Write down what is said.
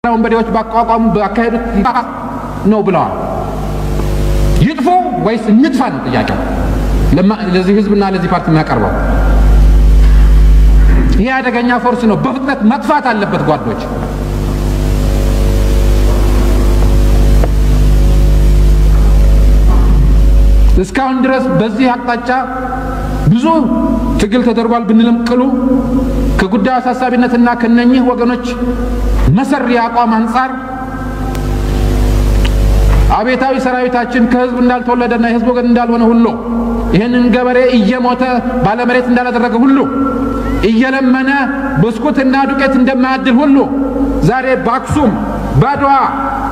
ወንበዴዎች ባቋቋሙ ባካሄዱት ነው ብለዋል። ይጥፉ ወይስ እንጥፋ ነው ጥያቄው ለዚህ ህዝብና ለዚህ ፓርቲ የሚያቀርበው። ይሄ አደገኛ ፎርስ ነው፣ በፍጥነት መጥፋት አለበት ጓዶች። እስካሁን ድረስ በዚህ አቅጣጫ ብዙ ትግል ተደርጓል ብንልም ቅሉ ከጉዳዩ አሳሳቢነትና ከነኚህ ወገኖች መሰሪ አቋም አንጻር አቤታዊ ሰራዊታችን ከህዝብ እንዳልተወለደና የህዝብ ወገን እንዳልሆነ ሁሉ ይህንን ገበሬ እየሞተ ባለመሬት እንዳላደረገ ሁሉ እየለመነ ብስኩትና ዱቄት እንደማያድል ሁሉ ዛሬ በአክሱም፣ በአድዋ፣